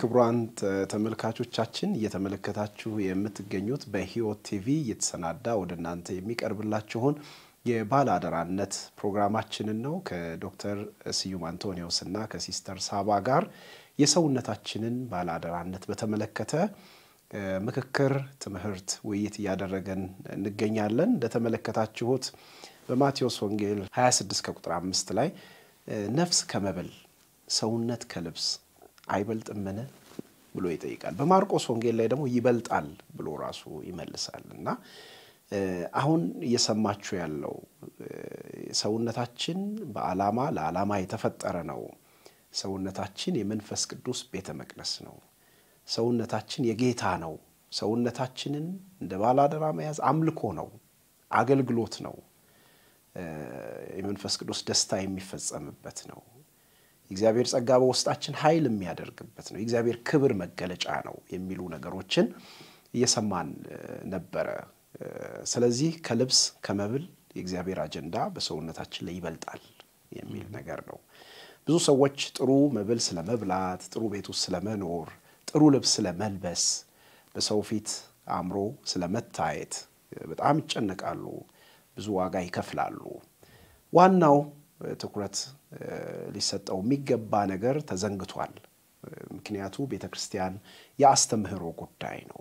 ክቡራን ተመልካቾቻችን እየተመለከታችሁ የምትገኙት በሕይወት ቲቪ እየተሰናዳ ወደ እናንተ የሚቀርብላችሁን የባለ አደራነት ፕሮግራማችንን ነው። ከዶክተር ስዩም አንቶኒዎስ እና ከሲስተር ሳባ ጋር የሰውነታችንን ባለ አደራነት በተመለከተ ምክክር፣ ትምህርት፣ ውይይት እያደረገን እንገኛለን። እንደተመለከታችሁት በማቴዎስ ወንጌል 26 ከቁጥር አምስት ላይ ነፍስ ከመብል ሰውነት ከልብስ አይበልጥምን ብሎ ይጠይቃል። በማርቆስ ወንጌል ላይ ደግሞ ይበልጣል ብሎ ራሱ ይመልሳል እና አሁን እየሰማችሁ ያለው ሰውነታችን በዓላማ ለዓላማ የተፈጠረ ነው። ሰውነታችን የመንፈስ ቅዱስ ቤተ መቅደስ ነው። ሰውነታችን የጌታ ነው። ሰውነታችንን እንደ ባላደራ መያዝ አምልኮ ነው፣ አገልግሎት ነው፣ የመንፈስ ቅዱስ ደስታ የሚፈጸምበት ነው። የእግዚአብሔር ጸጋ በውስጣችን ኃይል የሚያደርግበት ነው። የእግዚአብሔር ክብር መገለጫ ነው የሚሉ ነገሮችን እየሰማን ነበረ። ስለዚህ ከልብስ ከመብል የእግዚአብሔር አጀንዳ በሰውነታችን ላይ ይበልጣል የሚል ነገር ነው። ብዙ ሰዎች ጥሩ መብል ስለመብላት፣ ጥሩ ቤት ውስጥ ስለመኖር፣ ጥሩ ልብስ ስለመልበስ፣ በሰው ፊት አምሮ ስለመታየት በጣም ይጨነቃሉ፣ ብዙ ዋጋ ይከፍላሉ። ዋናው ትኩረት ሊሰጠው የሚገባ ነገር ተዘንግቷል። ምክንያቱ ቤተ ክርስቲያን የአስተምህሮ ጉዳይ ነው።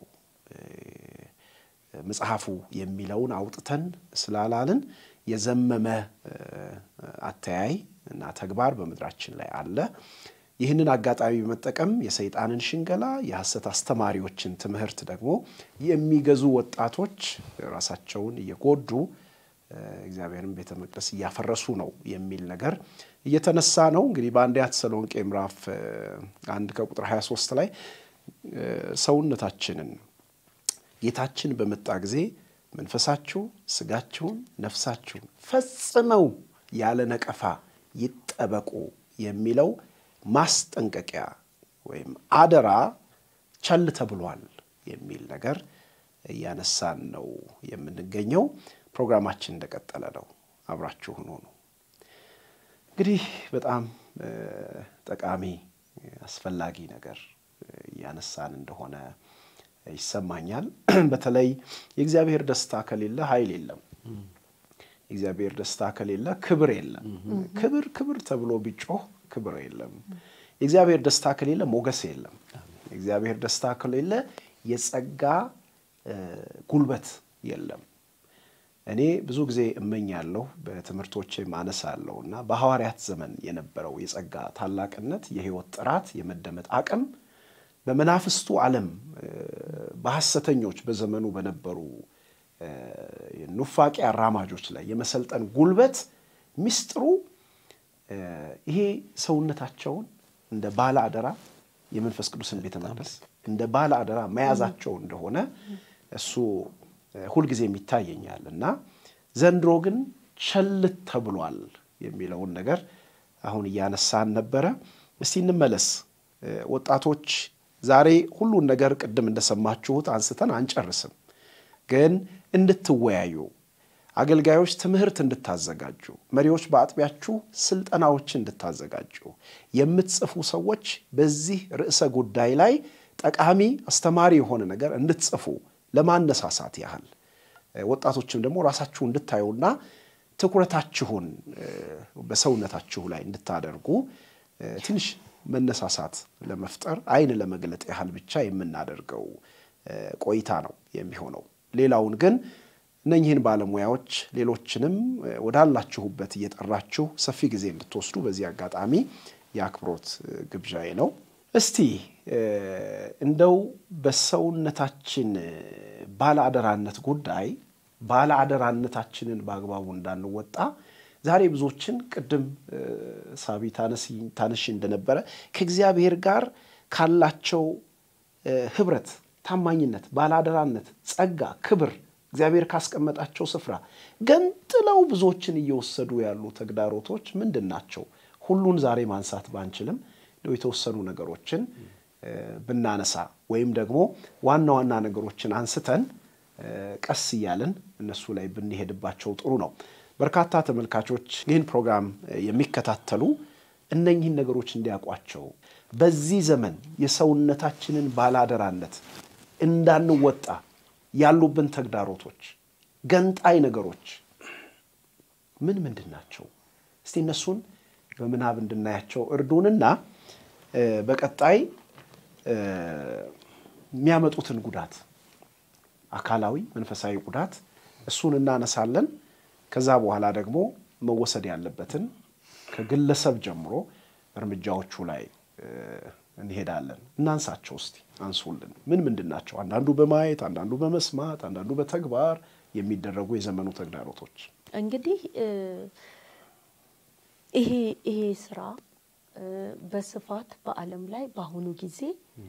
መጽሐፉ የሚለውን አውጥተን ስላላልን የዘመመ አተያይ እና ተግባር በምድራችን ላይ አለ። ይህንን አጋጣሚ በመጠቀም የሰይጣንን ሽንገላ፣ የሐሰት አስተማሪዎችን ትምህርት ደግሞ የሚገዙ ወጣቶች ራሳቸውን እየጎዱ እግዚአብሔርን ቤተ መቅደስ እያፈረሱ ነው የሚል ነገር እየተነሳ ነው። እንግዲህ በአንደኛ ተሰሎንቄ ምዕራፍ አንድ ከቁጥር 23 ላይ ሰውነታችንን ጌታችን በመጣ ጊዜ መንፈሳችሁ፣ ስጋችሁን፣ ነፍሳችሁን ፈጽመው ያለ ነቀፋ ይጠበቁ የሚለው ማስጠንቀቂያ ወይም አደራ ቸል ተብሏል የሚል ነገር እያነሳን ነው የምንገኘው። ፕሮግራማችን እንደቀጠለ ነው። አብራችሁን ሆኑ። እንግዲህ በጣም ጠቃሚ አስፈላጊ ነገር እያነሳን እንደሆነ ይሰማኛል። በተለይ የእግዚአብሔር ደስታ ከሌለ ኃይል የለም። የእግዚአብሔር ደስታ ከሌለ ክብር የለም። ክብር ክብር ተብሎ ቢጮህ ክብር የለም። የእግዚአብሔር ደስታ ከሌለ ሞገስ የለም። የእግዚአብሔር ደስታ ከሌለ የጸጋ ጉልበት የለም። እኔ ብዙ ጊዜ እመኛለሁ በትምህርቶቼ ማነሳለሁ እና በሐዋርያት ዘመን የነበረው የጸጋ ታላቅነት፣ የሕይወት ጥራት፣ የመደመጥ አቅም በመናፍስቱ ዓለም በሐሰተኞች በዘመኑ በነበሩ ኑፋቄ አራማጆች ላይ የመሰልጠን ጉልበት ሚስጥሩ ይሄ ሰውነታቸውን እንደ ባለ አደራ የመንፈስ ቅዱስን ቤተ መቅደስ እንደ ባለ አደራ መያዛቸው እንደሆነ እሱ ሁልጊዜም ይታየኛል እና ዘንድሮ ግን ቸልት ተብሏል የሚለውን ነገር አሁን እያነሳን ነበረ። እስቲ እንመለስ ወጣቶች። ዛሬ ሁሉን ነገር ቅድም እንደሰማችሁት አንስተን አንጨርስም፣ ግን እንድትወያዩ፣ አገልጋዮች ትምህርት እንድታዘጋጁ፣ መሪዎች በአጥቢያችሁ ስልጠናዎች እንድታዘጋጁ፣ የምትጽፉ ሰዎች በዚህ ርዕሰ ጉዳይ ላይ ጠቃሚ አስተማሪ የሆነ ነገር እንድትጽፉ ለማነሳሳት ያህል ወጣቶችም ደግሞ ራሳችሁ እንድታዩና ትኩረታችሁን በሰውነታችሁ ላይ እንድታደርጉ ትንሽ መነሳሳት ለመፍጠር ዓይን ለመግለጥ ያህል ብቻ የምናደርገው ቆይታ ነው የሚሆነው። ሌላውን ግን እነኚህን ባለሙያዎች ሌሎችንም ወዳላችሁበት እየጠራችሁ ሰፊ ጊዜ እንድትወስዱ በዚህ አጋጣሚ የአክብሮት ግብዣዬ ነው። እስቲ እንደው በሰውነታችን ባለአደራነት ጉዳይ ባለአደራነታችንን በአግባቡ እንዳንወጣ ዛሬ ብዙዎችን ቅድም ሳቢ ታነሺ እንደነበረ ከእግዚአብሔር ጋር ካላቸው ህብረት፣ ታማኝነት፣ ባለአደራነት፣ ጸጋ፣ ክብር እግዚአብሔር ካስቀመጣቸው ስፍራ ገንጥለው ብዙዎችን እየወሰዱ ያሉ ተግዳሮቶች ምንድን ናቸው? ሁሉን ዛሬ ማንሳት ባንችልም የተወሰኑ ነገሮችን ብናነሳ ወይም ደግሞ ዋና ዋና ነገሮችን አንስተን ቀስ እያልን እነሱ ላይ ብንሄድባቸው ጥሩ ነው። በርካታ ተመልካቾች ይህን ፕሮግራም የሚከታተሉ እነኚህን ነገሮች እንዲያውቋቸው በዚህ ዘመን የሰውነታችንን ባላደራነት እንዳንወጣ ያሉብን ተግዳሮቶች፣ ገንጣይ ነገሮች ምን ምንድን ናቸው? እስቲ እነሱን በምናብ እንድናያቸው እርዱንና በቀጣይ የሚያመጡትን ጉዳት አካላዊ፣ መንፈሳዊ ጉዳት እሱን እናነሳለን። ከዛ በኋላ ደግሞ መወሰድ ያለበትን ከግለሰብ ጀምሮ እርምጃዎቹ ላይ እንሄዳለን። እናንሳቸው እስቲ አንሱልን። ምን ምንድን ናቸው? አንዳንዱ በማየት አንዳንዱ በመስማት አንዳንዱ በተግባር የሚደረጉ የዘመኑ ተግዳሮቶች። እንግዲህ ይሄ ይሄ ስራ በስፋት በዓለም ላይ በአሁኑ ጊዜ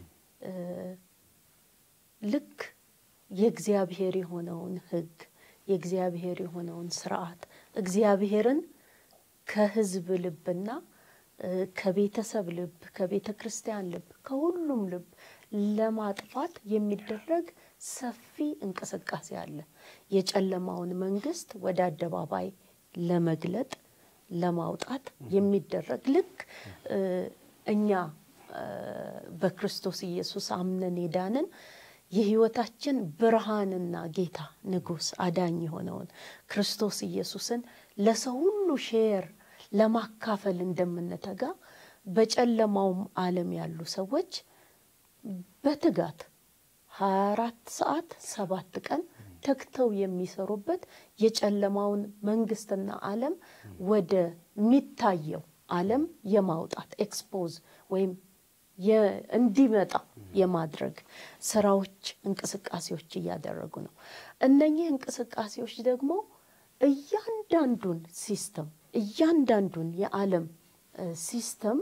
ልክ የእግዚአብሔር የሆነውን ሕግ የእግዚአብሔር የሆነውን ስርዓት እግዚአብሔርን ከሕዝብ ልብና ከቤተሰብ ልብ ከቤተ ክርስቲያን ልብ ከሁሉም ልብ ለማጥፋት የሚደረግ ሰፊ እንቅስቃሴ አለ። የጨለማውን መንግስት ወደ አደባባይ ለመግለጥ ለማውጣት የሚደረግ ልክ እኛ በክርስቶስ ኢየሱስ አምነን የዳንን የህይወታችን ብርሃንና ጌታ ንጉሥ አዳኝ የሆነውን ክርስቶስ ኢየሱስን ለሰው ሁሉ ሼር ለማካፈል እንደምንተጋ በጨለማውም ዓለም ያሉ ሰዎች በትጋት 24 ሰዓት ሰባት ቀን ተግተው የሚሰሩበት የጨለማውን መንግስትና ዓለም ወደሚታየው ዓለም የማውጣት ኤክስፖዝ ወይም እንዲመጣ የማድረግ ስራዎች፣ እንቅስቃሴዎች እያደረጉ ነው። እነኚህ እንቅስቃሴዎች ደግሞ እያንዳንዱን ሲስተም እያንዳንዱን የዓለም ሲስተም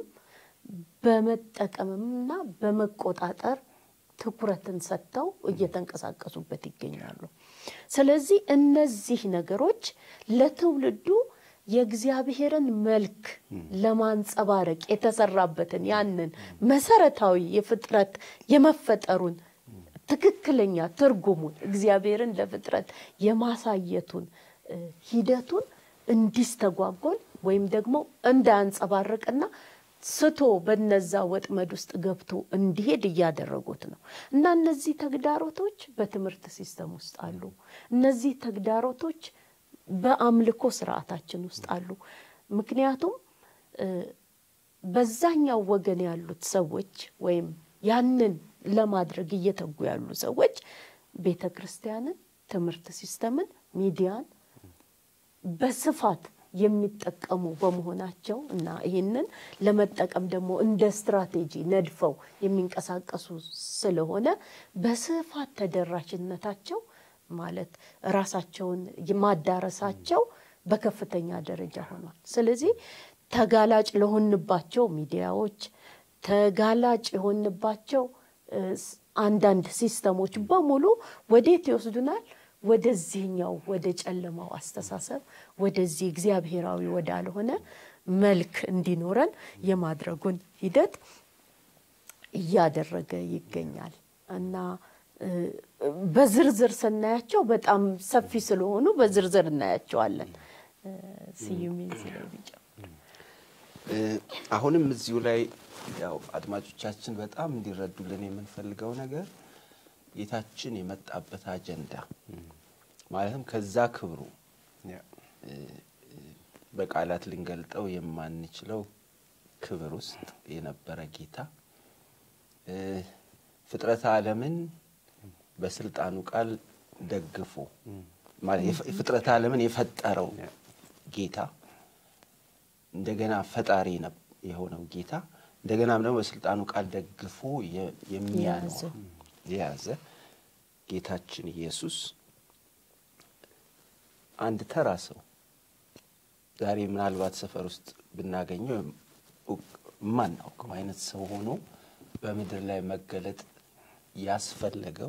በመጠቀምና በመቆጣጠር ትኩረትን ሰጥተው እየተንቀሳቀሱበት ይገኛሉ። ስለዚህ እነዚህ ነገሮች ለትውልዱ የእግዚአብሔርን መልክ ለማንጸባረቅ የተሰራበትን ያንን መሰረታዊ የፍጥረት የመፈጠሩን ትክክለኛ ትርጉሙን እግዚአብሔርን ለፍጥረት የማሳየቱን ሂደቱን እንዲስተጓጎል ወይም ደግሞ እንዳያንጸባርቅና ስቶ በነዛ ወጥመድ ውስጥ ገብቶ እንዲሄድ እያደረጉት ነው እና እነዚህ ተግዳሮቶች በትምህርት ሲስተም ውስጥ አሉ። እነዚህ ተግዳሮቶች በአምልኮ ስርዓታችን ውስጥ አሉ። ምክንያቱም በዛኛው ወገን ያሉት ሰዎች ወይም ያንን ለማድረግ እየተጉ ያሉ ሰዎች ቤተ ክርስቲያንን፣ ትምህርት ሲስተምን፣ ሚዲያን በስፋት የሚጠቀሙ በመሆናቸው እና ይህንን ለመጠቀም ደግሞ እንደ ስትራቴጂ ነድፈው የሚንቀሳቀሱ ስለሆነ በስፋት ተደራሽነታቸው ማለት ራሳቸውን ማዳረሳቸው በከፍተኛ ደረጃ ሆኗል። ስለዚህ ተጋላጭ ለሆንባቸው ሚዲያዎች፣ ተጋላጭ የሆንባቸው አንዳንድ ሲስተሞች በሙሉ ወዴት ይወስዱናል? ወደዚህኛው ወደ ጨለማው አስተሳሰብ ወደዚህ እግዚአብሔራዊ ወዳልሆነ መልክ እንዲኖረን የማድረጉን ሂደት እያደረገ ይገኛል እና በዝርዝር ስናያቸው በጣም ሰፊ ስለሆኑ በዝርዝር እናያቸዋለን። ስዩሜን ሲላይ ቢጨምር አሁንም እዚሁ ላይ ያው አድማጮቻችን በጣም እንዲረዱልን የምንፈልገው ነገር ጌታችን የመጣበት አጀንዳ ማለትም ከዛ ክብሩ በቃላት ልንገልጠው የማንችለው ክብር ውስጥ የነበረ ጌታ ፍጥረተ ዓለምን በስልጣኑ ቃል ደግፎ ፍጥረተ ዓለምን የፈጠረው ጌታ እንደገና ፈጣሪ የሆነው ጌታ እንደገናም ደግሞ በስልጣኑ ቃል ደግፎ የሚያኖር የያዘ ጌታችን ኢየሱስ አንድ ተራ ሰው ዛሬ ምናልባት ሰፈር ውስጥ ብናገኘው የማናውቀው አይነት ሰው ሆኖ በምድር ላይ መገለጥ ያስፈለገው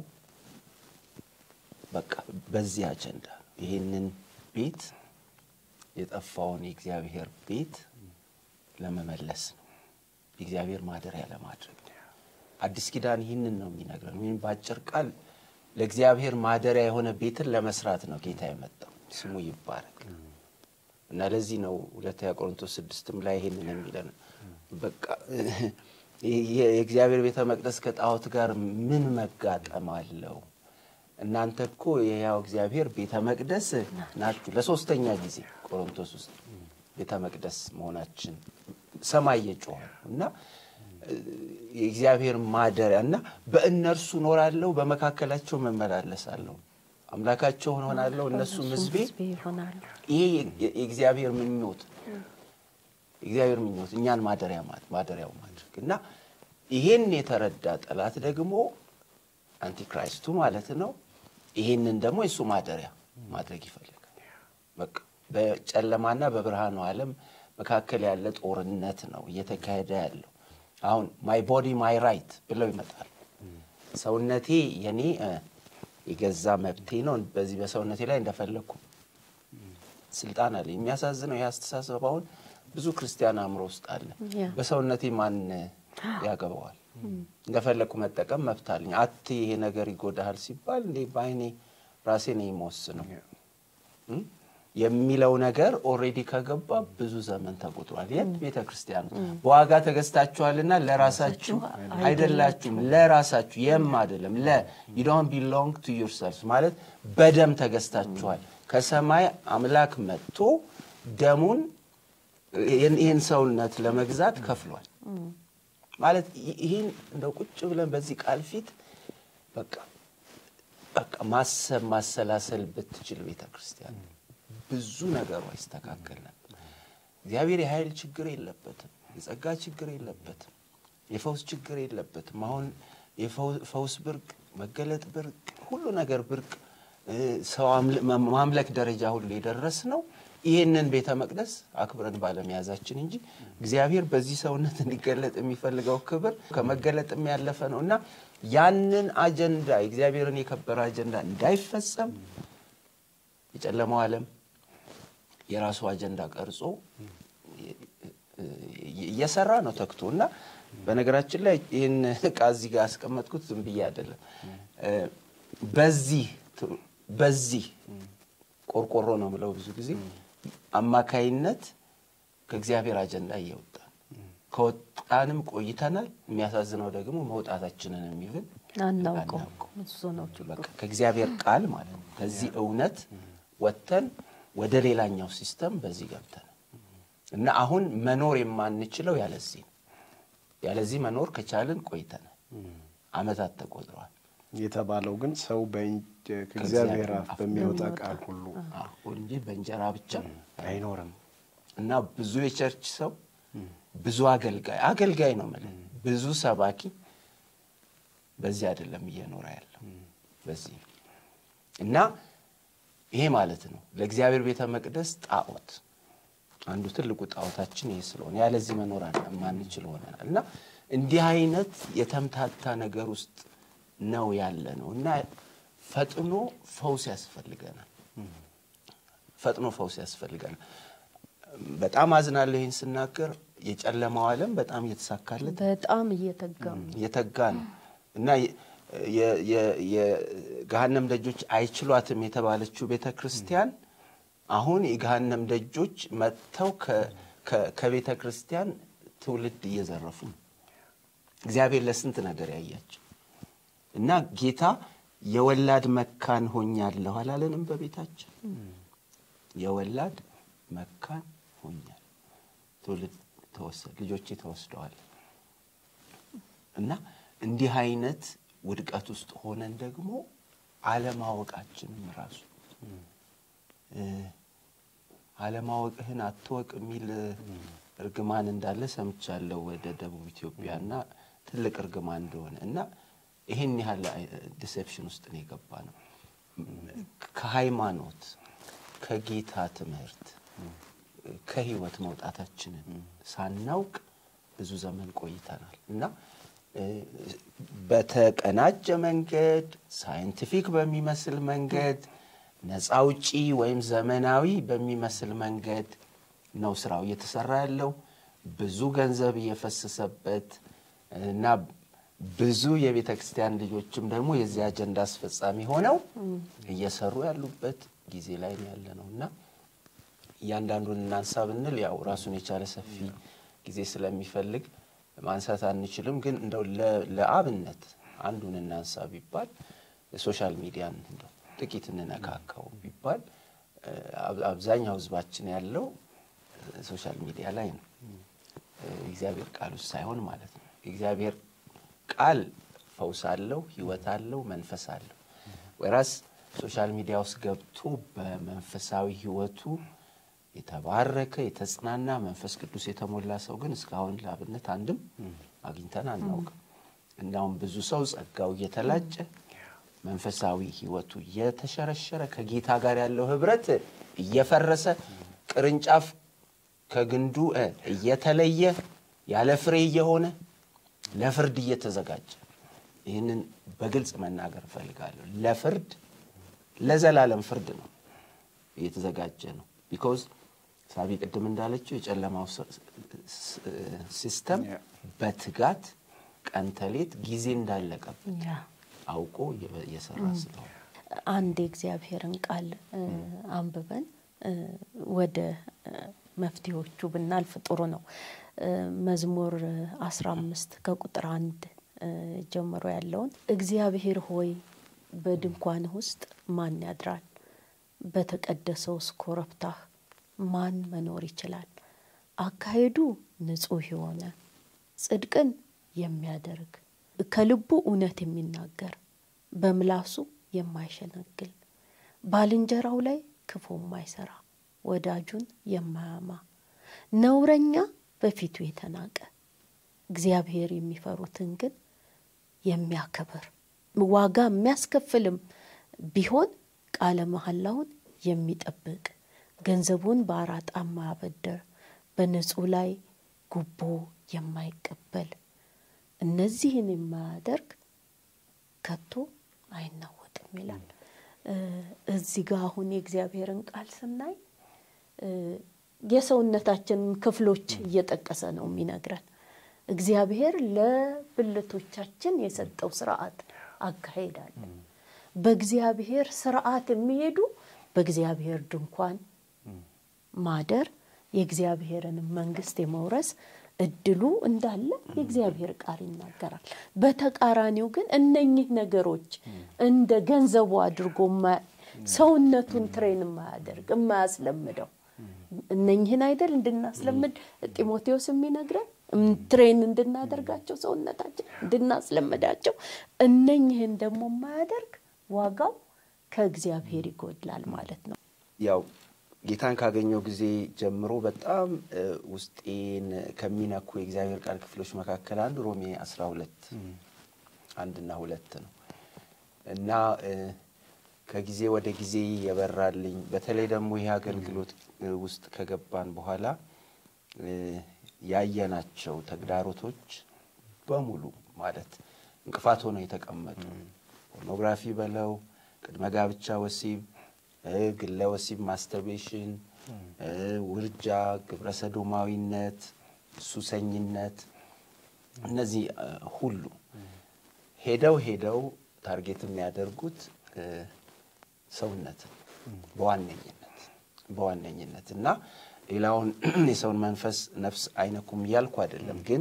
በቃ በዚህ አጀንዳ ነው። ይህንን ቤት የጠፋውን የእግዚአብሔር ቤት ለመመለስ ነው። የእግዚአብሔር ማደሪያ ለማድረግ ነው። አዲስ ኪዳን ይህንን ነው የሚነግረን። ወይም በአጭር ቃል ለእግዚአብሔር ማደሪያ የሆነ ቤትን ለመስራት ነው ጌታ የመጣው። ስሙ ይባረክ እና ለዚህ ነው ሁለተኛ ቆሮንቶስ ስድስትም ላይ ይህንን የሚለን በቃ የእግዚአብሔር ቤተ መቅደስ ከጣዖት ጋር ምን መጋጠም አለው? እናንተ እኮ የሕያው እግዚአብሔር ቤተ መቅደስ ናችሁ። ለሶስተኛ ጊዜ ቆሮንቶስ ውስጥ ቤተ መቅደስ መሆናችን ሰማይ እየጮኸ ነው እና የእግዚአብሔር ማደሪያ እና በእነርሱ እኖራለሁ፣ በመካከላቸው መመላለሳለሁ፣ አምላካቸው ሆናለሁ፣ እነሱም ሕዝቤ ይሆናሉ። ይሄ የእግዚአብሔር ምኞት የእግዚአብሔር ምኞት እኛን ማደሪያ ማደሪያው ማድረግ እና ይሄን የተረዳ ጠላት ደግሞ አንቲክራይስቱ ማለት ነው። ይሄንን ደግሞ የእሱ ማደሪያ ማድረግ ይፈልጋል። በቃ በጨለማና በብርሃኑ ዓለም መካከል ያለ ጦርነት ነው እየተካሄደ ያለው። አሁን ማይ ቦዲ ማይ ራይት ብለው ይመጣል። ሰውነቴ የኔ የገዛ መብቴ ነው። በዚህ በሰውነቴ ላይ እንደፈለግኩ ስልጣን አለ። የሚያሳዝነው ይህ አስተሳሰብ አሁን ብዙ ክርስቲያን አእምሮ ውስጥ አለ። በሰውነቴ ማን ያገባዋል? እንደፈለግኩ መጠቀም መብት አለኝ። አት ይሄ ነገር ይጎዳሃል ሲባል እንዴ በአይኔ ራሴ ነው የምወስነው የሚለው ነገር ኦልሬዲ ከገባ ብዙ ዘመን ተቆጥሯል። የት ቤተ ክርስቲያን በዋጋ ተገዝታችኋልና ለራሳችሁ አይደላችሁም። ለራሳችሁ የም አይደለም ለ ዩ ዶንት ቢሎንግ ቱ ዩርሰልፍ ማለት በደም ተገዝታችኋል። ከሰማይ አምላክ መጥቶ ደሙን ይህን ሰውነት ለመግዛት ከፍሏል። ማለት ይህን እንደው ቁጭ ብለን በዚህ ቃል ፊት በቃ በቃ ማሰብ ማሰላሰል ብትችል ቤተ ክርስቲያን ብዙ ነገሯ ይስተካከል ነበር። እግዚአብሔር የኃይል ችግር የለበትም፣ የጸጋ ችግር የለበትም፣ የፈውስ ችግር የለበትም። አሁን የፈውስ ብርቅ፣ መገለጥ ብርቅ፣ ሁሉ ነገር ብርቅ፣ ሰው ማምለክ ደረጃ ሁሉ የደረስ ነው ይህንን ቤተ መቅደስ አክብረን ባለመያዛችን እንጂ እግዚአብሔር በዚህ ሰውነት እንዲገለጥ የሚፈልገው ክብር ከመገለጥም ያለፈ ነው እና ያንን አጀንዳ የእግዚአብሔርን የከበረ አጀንዳ እንዳይፈጸም የጨለማው ዓለም የራሱ አጀንዳ ቀርጾ እየሰራ ነው ተክቶ እና በነገራችን ላይ ይህን ዕቃ እዚህ ጋር ያስቀመጥኩት ዝም ብዬ አይደለም። በዚህ በዚህ ቆርቆሮ ነው የምለው ብዙ ጊዜ አማካይነት ከእግዚአብሔር አጀንዳ እየወጣን ከወጣንም ቆይተናል። የሚያሳዝነው ደግሞ መውጣታችንን የሚብል አናውቀው እሱ ነው ችግሩ። ከእግዚአብሔር ቃል ማለት ነው ከዚህ እውነት ወጥተን ወደ ሌላኛው ሲስተም በዚህ ገብተን እና አሁን መኖር የማንችለው ያለዚህ ነው። ያለዚህ መኖር ከቻልን ቆይተናል፣ አመታት ተቆጥረዋል። የተባለው ግን ሰው ከእግዚአብሔር አፍ በሚወጣ ቃል ሁሉ እንጂ በእንጀራ ብቻ አይኖርም። እና ብዙ የቸርች ሰው ብዙ አገልጋይ አገልጋይ ነው የምልህ ብዙ ሰባኪ በዚህ አይደለም እየኖረ ያለው በዚህ ነው። እና ይሄ ማለት ነው ለእግዚአብሔር ቤተ መቅደስ ጣዖት አንዱ ትልቁ ጣዖታችን ይሄ ስለሆነ ያለዚህ መኖር ማንችል ሆነናል። እና እንዲህ አይነት የተምታታ ነገር ውስጥ ነው ያለ ነው እና ፈጥኖ ፈውስ ያስፈልገናል። ፈጥኖ ፈውስ ያስፈልገናል። በጣም አዝናለሁ ይህን ስናገር። የጨለማው ዓለም በጣም እየተሳካለት በጣም እየተጋ እየተጋ ነው እና የገሃነም ደጆች አይችሏትም የተባለችው ቤተ ክርስቲያን አሁን የገሃነም ደጆች መጥተው ከቤተ ክርስቲያን ትውልድ እየዘረፉ ነው። እግዚአብሔር ለስንት ነገር ያያቸው እና ጌታ የወላድ መካን ሆኛለሁ አላለንም? በቤታችን የወላድ መካን ሆኛል፣ ትውልድ ተወሰድ፣ ልጆቼ ተወስደዋል። እና እንዲህ አይነት ውድቀት ውስጥ ሆነን ደግሞ አለማወቃችንም ራሱ አለማወቅህን አትወቅ የሚል እርግማን እንዳለ ሰምቻለሁ ወደ ደቡብ ኢትዮጵያና ትልቅ እርግማን እንደሆነ እና ይህን ያህል ዲሴፕሽን ውስጥ ነው የገባ ነው። ከሃይማኖት ከጌታ ትምህርት ከህይወት መውጣታችንን ሳናውቅ ብዙ ዘመን ቆይተናል እና በተቀናጀ መንገድ ሳይንቲፊክ በሚመስል መንገድ ነፃ አውጪ ወይም ዘመናዊ በሚመስል መንገድ ነው ስራው እየተሰራ ያለው። ብዙ ገንዘብ እየፈሰሰበት እና ብዙ የቤተ ክርስቲያን ልጆችም ደግሞ የዚህ አጀንዳ አስፈጻሚ ሆነው እየሰሩ ያሉበት ጊዜ ላይ ነው ያለ ነው እና እያንዳንዱን እናንሳ ብንል ያው ራሱን የቻለ ሰፊ ጊዜ ስለሚፈልግ ማንሳት አንችልም። ግን እንደው ለ- ለአብነት አንዱን እናንሳ ቢባል ሶሻል ሚዲያን እንደው ጥቂት እንነካካው ቢባል እ፣ አብ- አብዛኛው ህዝባችን ያለው እ፣ ሶሻል ሚዲያ ላይ ነው። እ፣ እግዚአብሔር ቃል ውስጥ ሳይሆን ማለት ነው። እግዚአብሔር ቃል ፈውስ አለው፣ ህይወት አለው፣ መንፈስ አለው። ወይራስ ሶሻል ሚዲያ ውስጥ ገብቶ በመንፈሳዊ ህይወቱ የተባረከ የተጽናና መንፈስ ቅዱስ የተሞላ ሰው ግን እስካሁን ለአብነት አንድም አግኝተን አናውቅም። እንዳውም ብዙ ሰው ጸጋው እየተላጨ መንፈሳዊ ህይወቱ እየተሸረሸረ ከጌታ ጋር ያለው ህብረት እየፈረሰ ቅርንጫፍ ከግንዱ እ እየተለየ ያለ ፍሬ እየሆነ ለፍርድ እየተዘጋጀ ይህንን በግልጽ መናገር እፈልጋለሁ። ለፍርድ ለዘላለም ፍርድ ነው እየተዘጋጀ ነው። ቢኮዝ ሳቢ ቅድም እንዳለችው የጨለማው ስ- ስ- ሲስተም Yeah. በትጋት ቀን ተሌት ጊዜ እንዳለቀበት ያ አውቆ እየ- እየሰራ ስለሆነ አንድ የእግዚአብሔርን ቃል እ፣ አንብበን እ፣ ወደ እ፣ መፍትሄዎቹ ብናልፍ ጥሩ ነው። እ፣ መዝሙር አስራ አምስት ከቁጥር አንድ እ፣ ጀምሮ ያለውን እግዚአብሔር ሆይ በድንኳንህ ውስጥ ማን ያድራል? በተቀደሰውስ ኮረብታህ ማን መኖር ይችላል? አካሄዱ ንጹሕ የሆነ ጽድቅን የሚያደርግ ከልቡ እውነት የሚናገር በምላሱ የማይሸነግል ባልንጀራው ላይ ክፉ የማይሰራ ወዳጁን የማያማ ነውረኛ በፊቱ የተናቀ እግዚአብሔር የሚፈሩትን ግን የሚያከብር ዋጋ የሚያስከፍልም ቢሆን ቃለ መሐላውን የሚጠብቅ ገንዘቡን በአራጣ የማያበድር በንጹሕ ላይ ጉቦ የማይቀበል እነዚህን የማያደርግ ከቶ አይናወጥም ይላል። እ፣ እዚህ ጋር አሁን የእግዚአብሔርን ቃል ስናይ እ፣ የሰውነታችንን ክፍሎች እየጠቀሰ ነው የሚነግረን። እግዚአብሔር ለብልቶቻችን የሰጠው ስርዓት አካሄድ አለ። በእግዚአብሔር ስርዓት የሚሄዱ በእግዚአብሔር ድንኳን ማደር የእግዚአብሔርን መንግስት የመውረስ እድሉ እንዳለ የእግዚአብሔር ቃል ይናገራል። በተቃራኒው ግን እነኚህ ነገሮች እንደ ገንዘቡ አድርጎ ማ- ሰውነቱን ትሬን የማያደርግ የማያስለምደው እነኚህን አይደል እንድናስለምድ ጢሞቴዎስ የሚነግረን እም- ትሬን እንድናደርጋቸው ሰውነታችን እንድናስለምዳቸው እነኚህን ደግሞ የማያደርግ ዋጋው ከእግዚአብሔር ይጎድላል ማለት ነው። ያው ጌታን ካገኘው ጊዜ ጀምሮ በጣም እ፣ ውስጤን ከሚነኩ የእግዚአብሔር ቃል ክፍሎች መካከል አንዱ ሮሜ 12 አንድና ሁለት ነው እና እ፣ ከጊዜ ወደ ጊዜ የበራልኝ በተለይ ደግሞ ይህ አገልግሎት እ፣ ውስጥ ከገባን በኋላ እ፣ ያየናቸው ተግዳሮቶች በሙሉ ማለት እንቅፋት ሆነው የተቀመጡ ፖርኖግራፊ በለው ቅድመ ጋብቻ ወሲብ እ፣ ግለ ወሲብ ማስተርቤሽን፣ እ፣ ውርጃ፣ ግብረ ሰዶማዊነት፣ ሱሰኝነት እነዚህ እ፣ ሁሉ ሄደው ሄደው ታርጌት የሚያደርጉት እ፣ ሰውነትን በዋነኝነት በዋነኝነት እና ሌላውን የሰውን መንፈስ ነፍስ አይነኩም እያልኩ አይደለም፣ ግን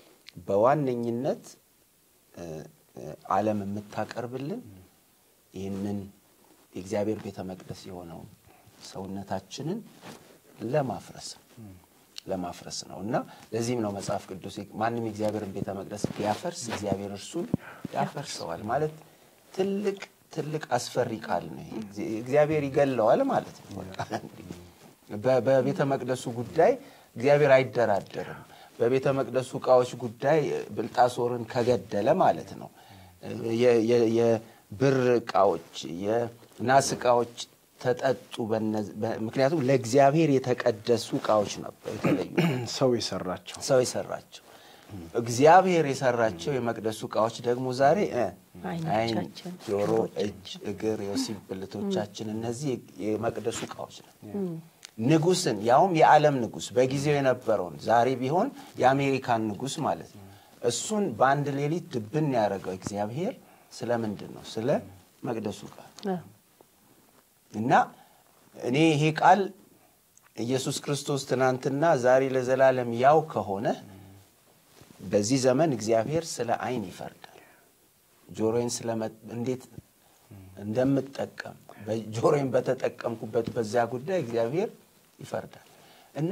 በዋነኝነት እ፣ እ፣ ዓለም የምታቀርብልን ይህንን የእግዚአብሔር ቤተ መቅደስ የሆነውን ሰውነታችንን ለማፍረስ ለማፍረስ ነው እና ለዚህም ነው መጽሐፍ ቅዱስ ማንም የእግዚአብሔርን ቤተ መቅደስ ቢያፈርስ እግዚአብሔር እርሱን ያፈርሰዋል ማለት ትልቅ ትልቅ አስፈሪ ቃል ነው። ይሄ እግዚአብሔር ይገለዋል ማለት ነው። በቃ በ- በቤተ መቅደሱ ጉዳይ እግዚአብሔር አይደራደርም። በቤተ መቅደሱ እቃዎች ጉዳይ ብልጣሶርን ከገደለ ማለት ነው የ- የ- የብር እቃዎች፣ የናስ እቃዎች ተጠጡ። በነዚ- በ- ምክንያቱም ለእግዚአብሔር የተቀደሱ እቃዎች ነበሩ የተለዩ ሰው የሰራቸው ሰው የሰራቸው እግዚአብሔር የሰራቸው የመቅደሱ እቃዎች ደግሞ ዛሬ እ ዓይን፣ ዓይኖቻችን፣ ጆሮ፣ እግሮቻችን። እጅ፣ እግር፣ የወሲብ ብልቶቻችን እነዚህ የመቅደሱ እቃዎች ነው። ንጉስን ያውም የዓለም ንጉስ በጊዜው የነበረውን ዛሬ ቢሆን የአሜሪካን ንጉስ ማለት ነው። እሱን በአንድ ሌሊት ድብን ያደረገው እግዚአብሔር ስለምንድን ነው? ስለ መቅደሱ ቃል አዎ። እና እኔ ይሄ ቃል ኢየሱስ ክርስቶስ ትናንትና ዛሬ ለዘላለም ያው ከሆነ በዚህ ዘመን እግዚአብሔር ስለ ዓይን ይፈርዳል። ጆሮዬን እንዴት እንደምጠቀም ጆሮዬን በተጠቀምኩበት በዚያ ጉዳይ እግዚአብሔር ይፈርዳል እና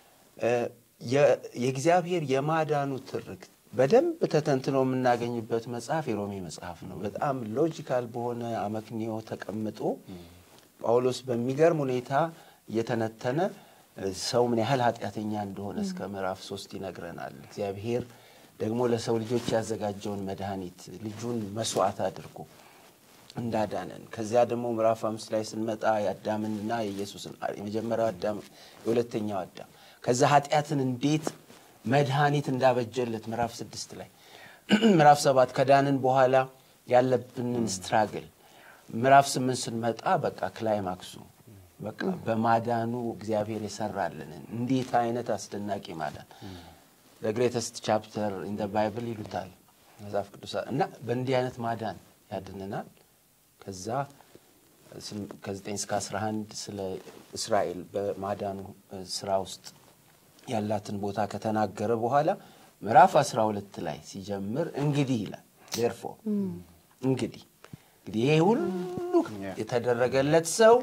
የእግዚአብሔር የማዳኑ ትርክት በደንብ ተተንትኖ የምናገኝበት መጽሐፍ የሮሜ መጽሐፍ ነው። በጣም ሎጂካል በሆነ አመክንዮ ተቀምጦ ጳውሎስ በሚገርም ሁኔታ እየተነተነ ሰው ምን ያህል ኃጢአተኛ እንደሆነ እስከ ምዕራፍ ሶስት ይነግረናል። እግዚአብሔር ደግሞ ለሰው ልጆች ያዘጋጀውን መድኃኒት ልጁን መስዋዕት አድርጎ እንዳዳነን ከዚያ ደግሞ ምዕራፍ አምስት ላይ ስንመጣ የአዳምንና የኢየሱስን የመጀመሪያው አዳም የሁለተኛው አዳም ከዛ ኃጢአትን እንዴት መድኃኒት እንዳበጀለት ምዕራፍ ስድስት ላይ ምዕራፍ ሰባት ከዳንን በኋላ ያለብንን ስትራግል ምዕራፍ ስምንት ስንመጣ በቃ ክላይማክሱ በቃ በማዳኑ እግዚአብሔር የሰራልንን እንዴት አይነት አስደናቂ ማዳን ግሬተስት ቻፕተር ኢን ባይብል ይሉታል መጽሐፍ ቅዱስ እና በእንዲህ አይነት ማዳን ያድንናል። ከዛ ከ9 እስከ 11 ስለ እስራኤል በማዳኑ ስራ ውስጥ ያላትን ቦታ ከተናገረ በኋላ ምዕራፍ 12 ላይ ሲጀምር እንግዲህ ይላል ዴርፎር እንግዲህ እንግዲህ ይሄ ሁሉ የተደረገለት ሰው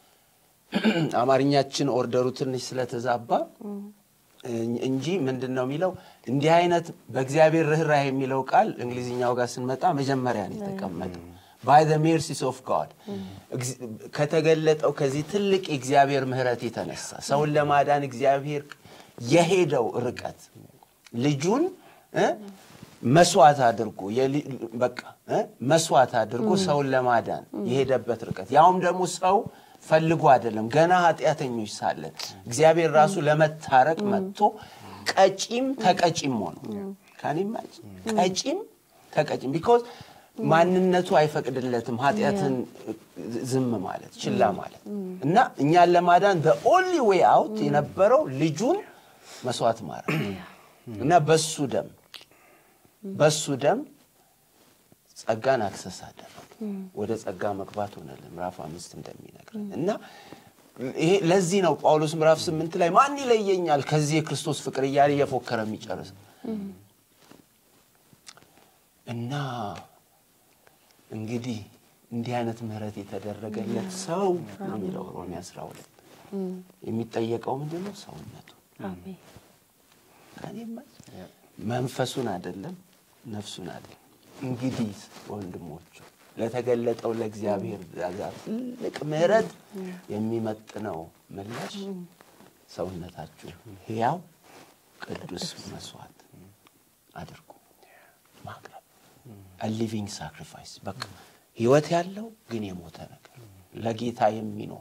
አማርኛችን ኦርደሩ ትንሽ ስለተዛባ እንጂ ምንድን ነው የሚለው እንዲህ አይነት በእግዚአብሔር ርኅራኄ የሚለው ቃል እንግሊዝኛው ጋር ስንመጣ መጀመሪያ ነው የተቀመጠው። ባይ ዘ ሜርሲስ ኦፍ ጋድ ከተገለጠው ከዚህ ትልቅ የእግዚአብሔር ምሕረት የተነሳ ሰውን ለማዳን እግዚአብሔር የሄደው ርቀት ልጁን መስዋዕት አድርጎ በቃ መስዋዕት አድርጎ ሰውን ለማዳን የሄደበት ርቀት ያውም ደግሞ ሰው ፈልጎ አይደለም። ገና ኃጢአተኞች ሳለን እግዚአብሔር ራሱ ለመታረቅ መጥቶ ቀጪም ተቀጪም ሆኖ ካኒማጭ ቀጪም ተቀጪም ቢኮዝ ማንነቱ አይፈቅድለትም ኃጢአትን ዝም ማለት ችላ ማለት እና እኛን ለማዳን በኦንሊ ዌይ አውት የነበረው ልጁን መስዋዕት ማድረግ እና በሱ ደም በሱ ደም ጸጋን አክሰስ አደረግ ወደ ጸጋ መግባት ሆነልን ምዕራፍ አምስት እንደሚነግረን እና ይሄ ለዚህ ነው ጳውሎስ ምዕራፍ ስምንት ላይ ማን ይለየኛል ከዚህ የክርስቶስ ፍቅር እያለ እየፎከረ የሚጨርስ እና እንግዲህ እንዲህ አይነት ምህረት የተደረገለት ሰው ነው የሚለው ሮሜ አስራ ሁለት የሚጠየቀው ምንድን ነው ሰውነቱ መንፈሱን አይደለም ነፍሱን አይደለም እንግዲህ ወንድሞቹ ለተገለጠው ለእግዚአብሔር ዛ ትልቅ ምህረት የሚመጥነው ምላሽ ሰውነታችሁ ሕያው ቅዱስ መስዋዕት አድርጉ ማቅረብ ሊቪንግ ሳክሪፋይስ በቃ ህይወት ያለው ግን የሞተ ነገር ለጌታ የሚኖር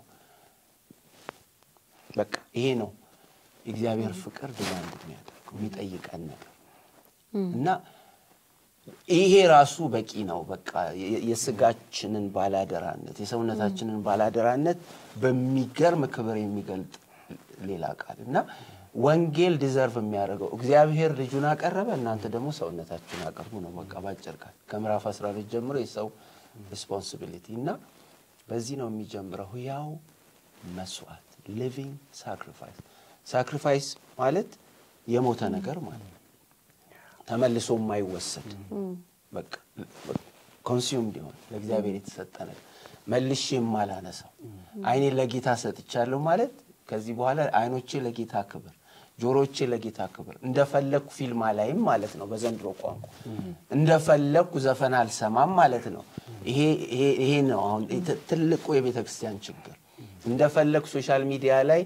በቃ ይሄ ነው የእግዚአብሔር ፍቅር ዲማንድ የሚያደርገው የሚጠይቀን ነገር እና ይሄ ራሱ በቂ ነው። በቃ የስጋችንን ባላደራነት የሰውነታችንን ባላደራነት በሚገርም ክብር የሚገልጥ ሌላ ቃል እና ወንጌል ዲዘርቭ የሚያደርገው እግዚአብሔር ልጁን አቀረበ፣ እናንተ ደግሞ ሰውነታችሁን አቀርቡ ነው። በቃ ባጭር ቃል ከምዕራፍ 12 ጀምሮ የሰው ሪስፖንሲቢሊቲ እና በዚህ ነው የሚጀምረው ሕያው መስዋዕት ሊቪንግ ሳክሪፋይስ። ሳክሪፋይስ ማለት የሞተ ነገር ማለት ነው። ተመልሶ የማይወሰድ በቃ ኮንሱም ሊሆን ለእግዚአብሔር የተሰጠ ነገር መልሼ የማላነሳው አይኔን ለጌታ ሰጥቻለሁ ማለት ከዚህ በኋላ አይኖቼ ለጌታ ክብር፣ ጆሮቼ ለጌታ ክብር፣ እንደፈለግኩ ፊልም አላይም ማለት ነው። በዘንድሮ ቋንቋ እንደፈለግኩ ዘፈን አልሰማም ማለት ነው። ይሄ ነው አሁን ትልቁ የቤተ ክርስቲያን ችግር። እንደፈለግኩ ሶሻል ሚዲያ ላይ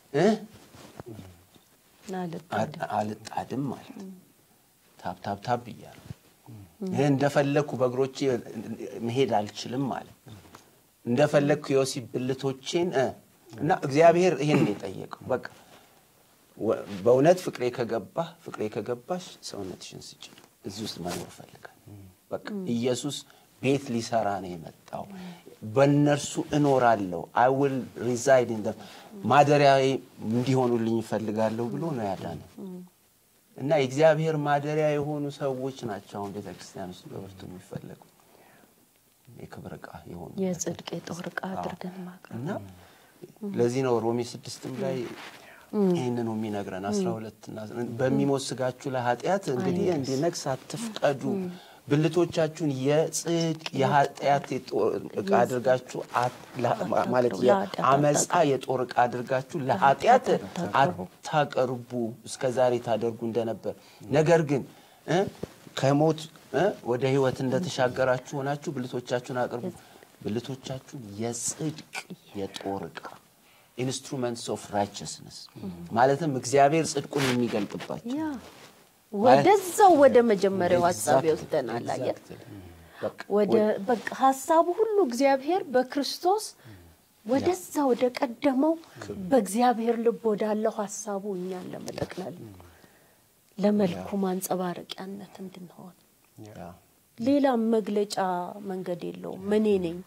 አልጣድም ማለት ታብ ታብ ታብ እያሉ ይህ እንደፈለግኩ በእግሮቼ መሄድ አልችልም ማለት እንደፈለግኩ የወሲብ ብልቶቼን እና እግዚአብሔር ይህን የጠየቀው በቃ በእውነት ፍቅሬ ከገባህ ፍቅሬ ከገባሽ ሰውነትሽን ስጭ። እዚህ ውስጥ መኖር እፈልጋለሁ። በቃ ኢየሱስ ቤት ሊሰራ ነው የመጣው። በእነርሱ እኖራለሁ አይ ዊል ሪዛይድ ኢን ማደሪያዬ እንዲሆኑልኝ እፈልጋለሁ ብሎ ነው ያዳነ እና የእግዚአብሔር ማደሪያ የሆኑ ሰዎች ናቸው አሁን ቤተ ክርስቲያን ውስጥ በብርቱ የሚፈለጉ የክብር ዕቃ የሆኑ የጽድቅ የጦር ዕቃ አድርገን ማቅረብ እና ለዚህ ነው ሮሜ ስድስትም ላይ ይህን ነው የሚነግረን አስራ ሁለትና በሚሞት ስጋችሁ ላይ ኃጢአት እንግዲህ እንዲነግስ አትፍቀዱ ብልቶቻችሁን የጽድቅ የኃጢአት የጦር ዕቃ አድርጋችሁ አት- ላ- ማለት የኃጢአት የአመፃ የጦር ዕቃ አድርጋችሁ ለኃጢአት አታቀርቡ እስከ ዛሬ ታደርጉ እንደነበር ነገር ግን እ ከሞት እ ወደ ህይወት እንደተሻገራችሁ ሆናችሁ ብልቶቻችሁን አቅርቡ ብልቶቻችሁን የጽድቅ የጦር ዕቃ ኢንስትሩመንትስ ኦፍ ራይቸስነስ ማለትም እግዚአብሔር ጽድቁን የሚገልጥባቸው ያ ወደዛው ወደ መጀመሪያው ሀሳብ ይወስደናል። አየህ በቃ ወደ በቃ ሀሳቡ ሁሉ እግዚአብሔር በክርስቶስ ወደዛ ወደ ቀደመው በእግዚአብሔር ልብ ወዳለው ሀሳቡ እኛን ለመጠቅለል ለመልኩ ማንጸባረቂያነት እንድንሆን ያ ሌላም መግለጫ መንገድ የለውም። እኔ ነኝ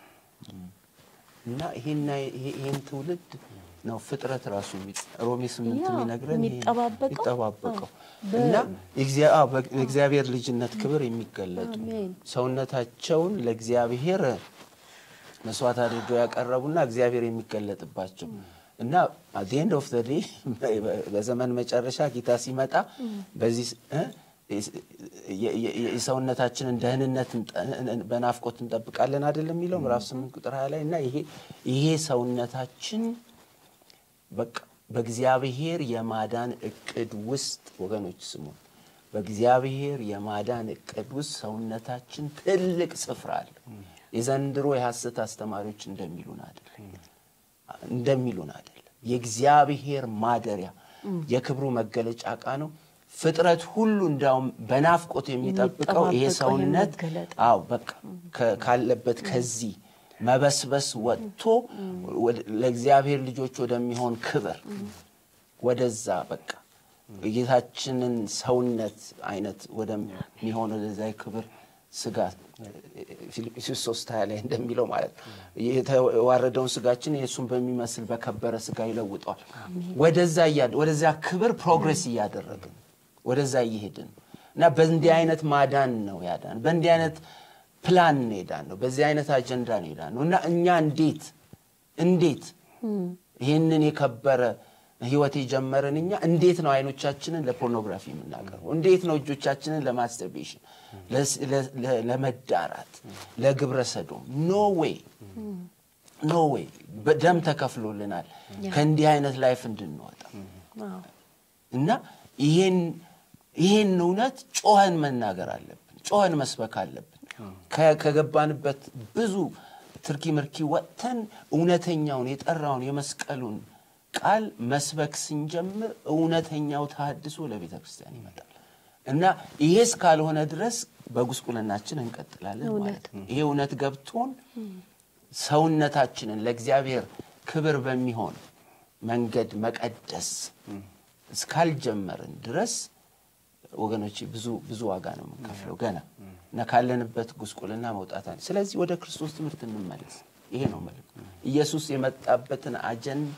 እና ይሄና ይሄ- ይሄን ትውልድ ነው ፍጥረት ራሱ የሚ- ሮሜ ስምንት ያ የሚነግረን ይሄን- የሚጠባበቀው? የሚጠባበቀው በ- እና የእግዚአ- አዎ፣ በ- የእግዚአብሔር ልጅነት ክብር የሚገለጡ አሜን። ሰውነታቸውን ለእግዚአብሔር መስዋዕት አድርገው ያቀረቡና እግዚአብሔር የሚገለጥባቸው እና አት ኤንድ ኦፍ ዘ ዴይ በዘመን መጨረሻ ጌታ ሲመጣ በዚህ እ የ- የ- የ- የሰውነታችንን ደህንነት እንጠ- በናፍቆት እንጠብቃለን አይደለም የሚለው ምዕራፍ ስምንት ቁጥር ሀያ ላይ እና ይሄ ይሄ ሰውነታችን በቃ በእግዚአብሔር የማዳን እቅድ ውስጥ ወገኖች ስሙ፣ በእግዚአብሔር የማዳን እቅድ ውስጥ ሰውነታችን ትልቅ ስፍራ አለ። የዘንድሮ የሐሰት አስተማሪዎች እንደሚሉን አይደለም እንደሚሉን አይደለም። የእግዚአብሔር ማደሪያ የክብሩ መገለጫ ዕቃ ነው። ፍጥረት ሁሉ እንዳውም በናፍቆት የሚጠብቀው ይሄ የሚጠባበቀው ሰውነት የመገለጥ አዎ በቃ ከ- ካለበት ከዚህ መበስበስ ወጥቶ ወደ- ለእግዚአብሔር ልጆች ወደሚሆን ክብር ወደዛ በቃ የጌታችንን ሰውነት አይነት ወደሚሆን ወደዛ የክብር ስጋ ፊልጵስዩስ ሶስት ሀያ ላይ እንደሚለው ማለት ነው የተዋረደውን ስጋችን የእሱን በሚመስል በከበረ ስጋ ይለውጠዋል። ወደዛ እያ- ወደዚያ ክብር ፕሮግሬስ እያደረግን ወደዛ እየሄድን ነው እና በእንዲህ አይነት ማዳን ነው ያዳን በእንዲህ አይነት ፕላን ነው የዳን ነው በዚህ አይነት አጀንዳ ነው የዳን ነው እና እኛ እንዴት እንዴት ይህንን የከበረ ህይወት የጀመርን እኛ እንዴት ነው አይኖቻችንን ለፖርኖግራፊ የምናቀርበው? እንዴት ነው እጆቻችንን ለማስተርቤሽን፣ ለስ- ለ- ለ- ለመዳራት፣ ለግብረ ሰዶም? ኖ ዌይ ኖ ዌይ። በደም ተከፍሎልናል ከእንዲህ አይነት ላይፍ እንድንወጣ አዎ። እና ይሄን ይሄን እውነት ጮኸን መናገር አለብን፣ ጮኸን መስበክ አለብን። ከ- ከገባንበት ብዙ ትርኪ ምርኪ ወጥተን እውነተኛውን የጠራውን የመስቀሉን ቃል መስበክ ስንጀምር እውነተኛው ተሐድሶ ለቤተ ክርስቲያን ይመጣል እና ይሄ እስካልሆነ ድረስ በጉስቁልናችን እንቀጥላለን ማለት ነው። ይሄ እውነት ገብቶን ሰውነታችንን ለእግዚአብሔር ክብር በሚሆን መንገድ መቀደስ እስካልጀመርን ድረስ ወገኖች ብዙ ብዙ ዋጋ ነው የምንከፍለው ገና እና ካለንበት ጉስቁልና መውጣት አለ። ስለዚህ ወደ ክርስቶስ ትምህርት እንመለስ። ይሄ ነው መልእክቱ። ኢየሱስ የመጣበትን አጀንዳ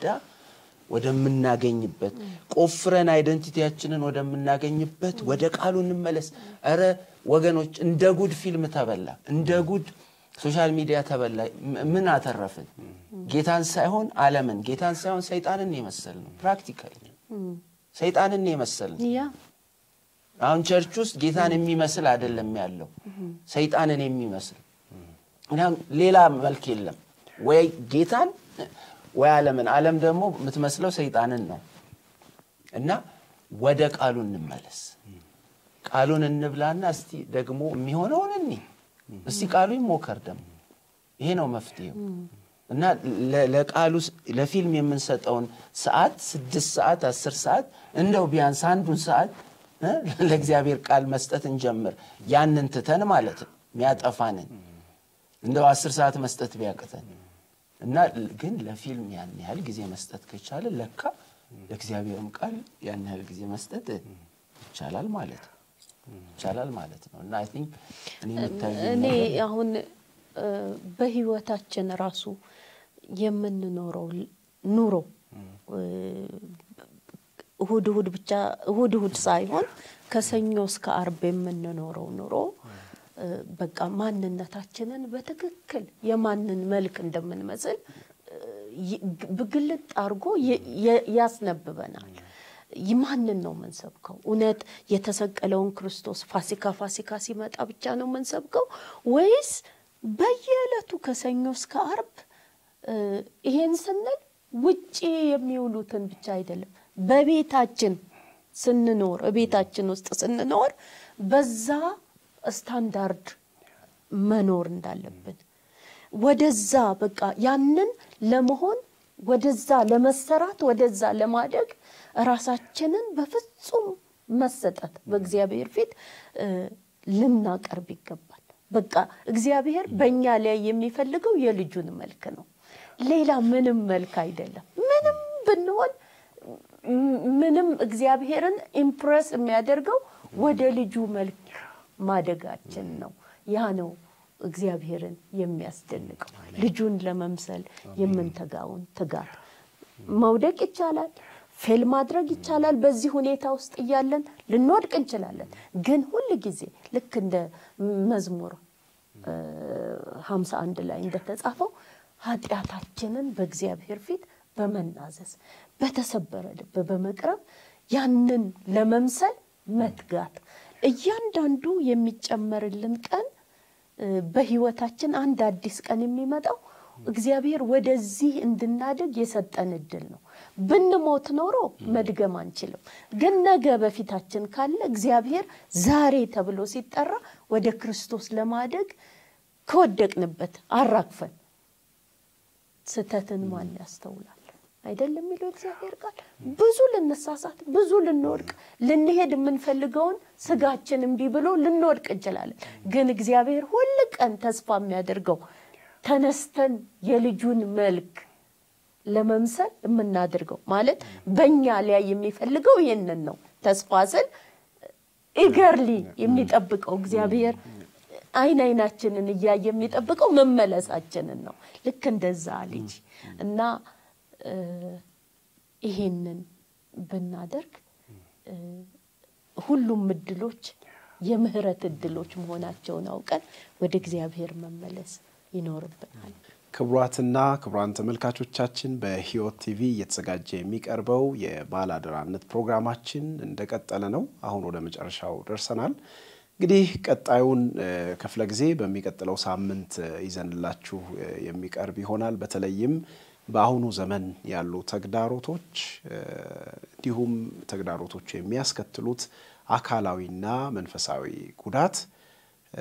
ወደምናገኝበት ቆፍረን አይደንቲቲያችንን ወደምናገኝበት ወደ ቃሉ እንመለስ። እረ ወገኖች እንደ ጉድ ፊልም ተበላ፣ እንደ ጉድ ሶሻል ሚዲያ ተበላ። ም- ምን አተረፍን? ጌታን ሳይሆን ዓለምን፣ ጌታን ሳይሆን ሰይጣንን የመሰል ነው። ፕራክቲካሊ ሰይጣንን የመሰል ነው። ያ አሁን ቸርች ውስጥ ጌታን የሚመስል አይደለም ያለው፣ ሰይጣንን የሚመስል ምክንያቱም ሌላ መልክ የለም። ወይ ጌታን ወይ ዓለምን። ዓለም ደግሞ የምትመስለው ሰይጣንን ነው እና ወደ ቃሉ እንመለስ። ቃሉን እንብላና እስቲ ደግሞ የሚሆነውን እኒ እስቲ ቃሉ ይሞከር ደግሞ ይሄ ነው መፍትሄው። እና ለ- ለቃሉ ስ- ለፊልም የምንሰጠውን ሰዓት ስድስት ሰዓት አስር ሰዓት እንደው ቢያንስ አንዱን ሰዓት እ ለእግዚአብሔር ቃል መስጠት እንጀምር። ያንን ትተን ማለት ነው የሚያጠፋንን እንደው አስር ሰዓት መስጠት ቢያቅተን እና ል- ግን ለፊልም ያን ያህል ጊዜ መስጠት ከቻለ ለካ ለእግዚአብሔርም ቃል ያን ያህል ጊዜ መስጠት ይቻላል ማለት ነው ይቻላል ማለት ነው እና አይ ቲንክ እኔ የሚታየኝ እኔ ነገር አሁን እ፣ በህይወታችን ራሱ የምንኖረው ል- ኑሮ እ፣ እሁድ እሁድ ብቻ እሁድ እሁድ ሳይሆን ከሰኞ እስከ አርብ የምንኖረው ኑሮ እ፣ በቃ ማንነታችንን በትክክል የማንን መልክ እንደምንመስል እ፣ ይ- ብግልጥ አድርጎ የ- የ- ያስነብበናል። ማንን ነው የምንሰብከው? እውነት የተሰቀለውን ክርስቶስ ፋሲካ ፋሲካ ሲመጣ ብቻ ነው የምንሰብከው ወይስ በየዕለቱ ከሰኞ እስከ አርብ እ፣ ይሄን ስንል ውጪ የሚውሉትን ብቻ አይደለም፣ በቤታችን ስንኖር ቤታችን ውስጥ ስንኖር በዛ ስታንዳርድ መኖር እንዳለብን ወደዛ በቃ ያንን ለመሆን ወደዛ ለመሰራት ወደዛ ለማደግ ራሳችንን በፍጹም መሰጠት በእግዚአብሔር ፊት እ፣ ልናቀርብ ይገባል። በቃ እግዚአብሔር በእኛ ላይ የሚፈልገው የልጁን መልክ ነው። ሌላ ምንም መልክ አይደለም። ምንም ብንሆን ም- ምንም እግዚአብሔርን ኢምፕረስ የሚያደርገው ወደ ልጁ መልክ ማደጋችን ነው። ያ ነው እግዚአብሔርን የሚያስደንቀው። ልጁን ለመምሰል የምንተጋውን ትጋት መውደቅ ይቻላል፣ ፌል ማድረግ ይቻላል። በዚህ ሁኔታ ውስጥ እያለን ልንወድቅ እንችላለን። ግን ሁል ጊዜ ልክ እንደ መዝሙር ሀምሳ አንድ ላይ እንደተጻፈው ኃጢአታችንን በእግዚአብሔር ፊት በመናዘዝ በተሰበረ ልብ በመቅረብ ያንን ለመምሰል መትጋት እያንዳንዱ የሚጨመርልን ቀን እ፣ በህይወታችን አንድ አዲስ ቀን የሚመጣው እግዚአብሔር ወደዚህ እንድናደግ የሰጠን እድል ነው። ብንሞት ኖሮ መድገም አንችልም። ግን ነገ በፊታችን ካለ እግዚአብሔር ዛሬ ተብሎ ሲጠራ ወደ ክርስቶስ ለማደግ ከወደቅንበት አራግፈን ስህተትን ማን ያስተውላል? አይደለም የሚለው እግዚአብሔር ቃል። ብዙ ልንሳሳት፣ ብዙ ልንወድቅ፣ ልንሄድ የምንፈልገውን ስጋችን እምቢ ብሎ ልንወድቅ እንችላለን። ግን እግዚአብሔር ሁል ቀን ተስፋ የሚያደርገው ተነስተን የልጁን መልክ ለመምሰል የምናደርገው ማለት በእኛ ላይ የሚፈልገው ይህንን ነው። ተስፋ ስል ኢገርሊ የሚጠብቀው እግዚአብሔር አይን አይናችንን እያየ የሚጠብቀው መመለሳችንን ነው። ልክ እንደዛ ልጅ እና እ፣ ይሄንን ብናደርግ እ፣ ሁሉም እድሎች የምህረት እድሎች መሆናቸውን አውቀን ወደ እግዚአብሔር መመለስ ይኖርብናል። ክቡራትና ክቡራን ተመልካቾቻችን በሕይወት ቲቪ እየተዘጋጀ የሚቀርበው የባለአደራነት ፕሮግራማችን እንደቀጠለ ነው። አሁን ወደ መጨረሻው ደርሰናል። እንግዲህ ቀጣዩን እ፣ ክፍለ ጊዜ በሚቀጥለው ሳምንት እ፣ ይዘንላችሁ እ፣ የሚቀርብ ይሆናል። በተለይም በአሁኑ ዘመን ያሉ ተግዳሮቶች እ፣ እንዲሁም ተግዳሮቶቹ የሚያስከትሉት አካላዊና መንፈሳዊ ጉዳት እ፣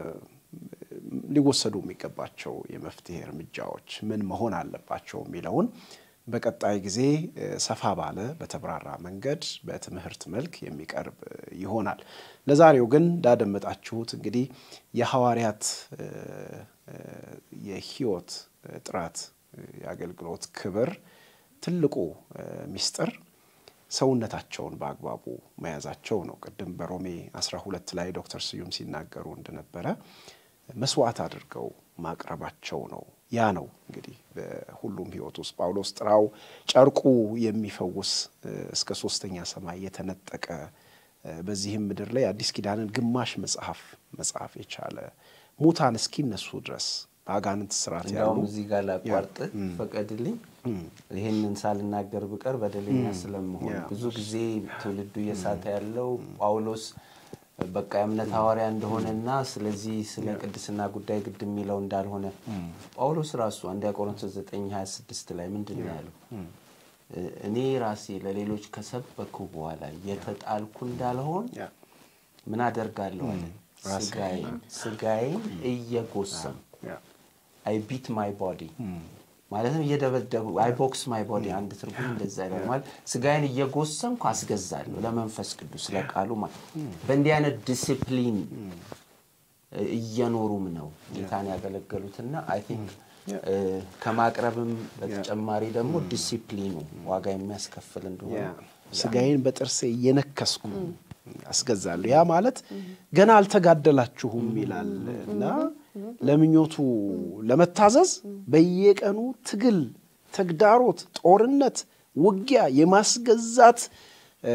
ሊወሰዱ የሚገባቸው የመፍትሄ እርምጃዎች ምን መሆን አለባቸው የሚለውን በቀጣይ ጊዜ እ፣ ሰፋ ባለ በተብራራ መንገድ በትምህርት መልክ የሚቀርብ እ፣ ይሆናል። ለዛሬው ግን እንዳደመጣችሁት እንግዲህ የሐዋርያት እ፣ እ፣ የሕይወት እ፣ ጥራት እ፣ የአገልግሎት ክብር ትልቁ እ፣ ሚስጥር ሰውነታቸውን በአግባቡ መያዛቸው ነው። ቅድም በሮሜ 12 ላይ ዶክተር ስዩም ሲናገሩ እንደነበረ መስዋዕት አድርገው ማቅረባቸው ነው። ያ ነው እንግዲህ በሁሉም ሕይወት ውስጥ ጳውሎስ ጥራው ጨርቁ የሚፈውስ እ፣ እስከ ሶስተኛ ሰማይ የተነጠቀ እ፣ በዚህም ምድር ላይ አዲስ ኪዳንን ግማሽ መጽሐፍ መጽሐፍ የቻለ ሙታን እስኪነሱ ድረስ በአጋንንት ስርዓት ያሉ እንዲያውም እዚህ ጋር ላቋርጥ ፈቀድልኝ። ይህንን ሳልናገር ብቀር በደለኛ ስለመሆን ያ። ብዙ ጊዜ ትውልዱ እየሳተ ያለው ጳውሎስ በቃ የእምነት ሐዋርያ እንደሆነና ስለዚህ ስለ ቅድስና ጉዳይ ግድ የሚለው እንዳልሆነ ጳውሎስ ራሱ አንደኛ ቆሮንቶስ 9 26 ላይ ምንድን ነው ያለው? እኔ ራሴ ለሌሎች ከሰበኩ በኋላ የተጣልኩ እንዳልሆን ያ። ምን አደርጋለሁ አለ። ስጋዬን ስጋዬን እየጎሰም ያ። አይ ቢት ማይ ቦዲ ማለትም እየደበደቡ አይ ቦክስ ማይ ቦዲ አንድ ትርጉም እንደዛ ይላል። ማለት ስጋዬን እየጎሰምኩ አስገዛለሁ ለመንፈስ ቅዱስ ለቃሉ ማለት በእንዲህ አይነት ዲሲፕሊን እየኖሩም ነው ጌታን ያገለገሉትና አይ ቲንክ ከማቅረብም በተጨማሪ ደግሞ ዲሲፕሊኑ ዋጋ የሚያስከፍል እንደሆነ ያ ስጋዬን በጥርሴ እየነከስኩ አስገዛለሁ። ያ ማለት ገና አልተጋደላችሁም ይላል እና ለምኞቱ ለመታዘዝ በየቀኑ ትግል፣ ተግዳሮት፣ ጦርነት፣ ውጊያ የማስገዛት እ፣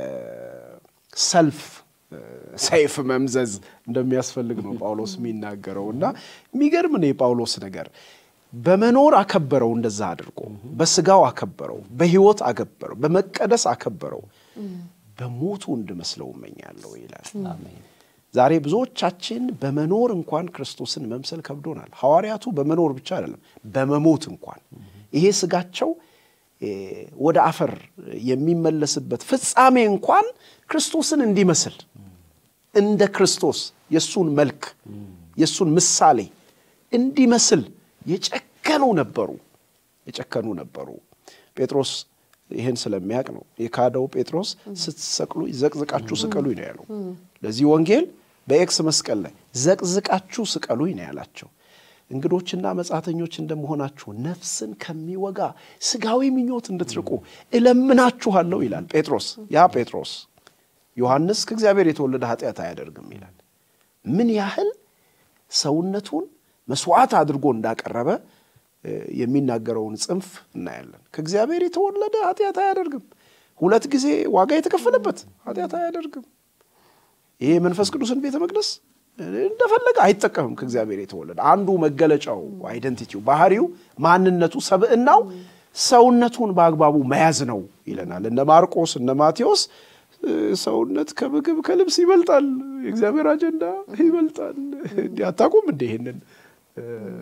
ሰልፍ እ፣ ሰይፍ መምዘዝ እንደሚያስፈልግ ነው ጳውሎስ የሚናገረው እና የሚገርም ነው የጳውሎስ ነገር በመኖር አከበረው፣ እንደዛ አድርጎ በስጋው አከበረው፣ በሕይወት አከበረው፣ በመቀደስ አከበረው፣ በሞቱ እንድመስለው እመኛለሁ ይላል። አሜን። ዛሬ ብዙዎቻችን በመኖር እንኳን ክርስቶስን መምሰል ከብዶናል። ሐዋርያቱ በመኖር ብቻ አይደለም በመሞት እንኳን ይሄ ስጋቸው እ፣ ወደ አፈር የሚመለስበት ፍጻሜ እንኳን ክርስቶስን እንዲመስል እንደ ክርስቶስ የእሱን መልክ የእሱን ምሳሌ እንዲመስል የጨከኑ ነበሩ የጨከኑ ነበሩ። ጴጥሮስ ይህን ስለሚያውቅ ነው የካደው። ጴጥሮስ ስትሰቅሉ ዘቅዝቃችሁ ስቀሉኝ ነው ያለው። ለዚህ ወንጌል በኤክስ መስቀል ላይ ዘቅዝቃችሁ ስቀሉኝ ነው ያላቸው። እንግዶችና መጻተኞች እንደመሆናችሁ ነፍስን ከሚወጋ ስጋዊ ምኞት እንድትርቁ እለምናችኋለሁ ይላል ጴጥሮስ። ያ ጴጥሮስ ዮሐንስ ከእግዚአብሔር የተወለደ ኃጢአት አያደርግም ይላል። ምን ያህል ሰውነቱን መስዋዕት አድርጎ እንዳቀረበ እ፣ የሚናገረውን ጽንፍ እናያለን። ከእግዚአብሔር የተወለደ ኃጢአት አያደርግም። ሁለት ጊዜ ዋጋ የተከፈለበት ኃጢአት አያደርግም። ይሄ የመንፈስ ቅዱስን ቤተ መቅደስ እንደፈለገ አይጠቀምም። ከእግዚአብሔር የተወለደ አንዱ መገለጫው አይደንቲቲው፣ ባህሪው፣ ማንነቱ፣ ሰብዕናው ሰውነቱን በአግባቡ መያዝ ነው ይለናል። እነ ማርቆስ እነ ማቴዎስ እ፣ ሰውነት ከምግብ ከልብስ ይበልጣል፣ የእግዚአብሔር አጀንዳ ይበልጣል። እንዲህ አታውቁም እንደ ይሄንን እ፣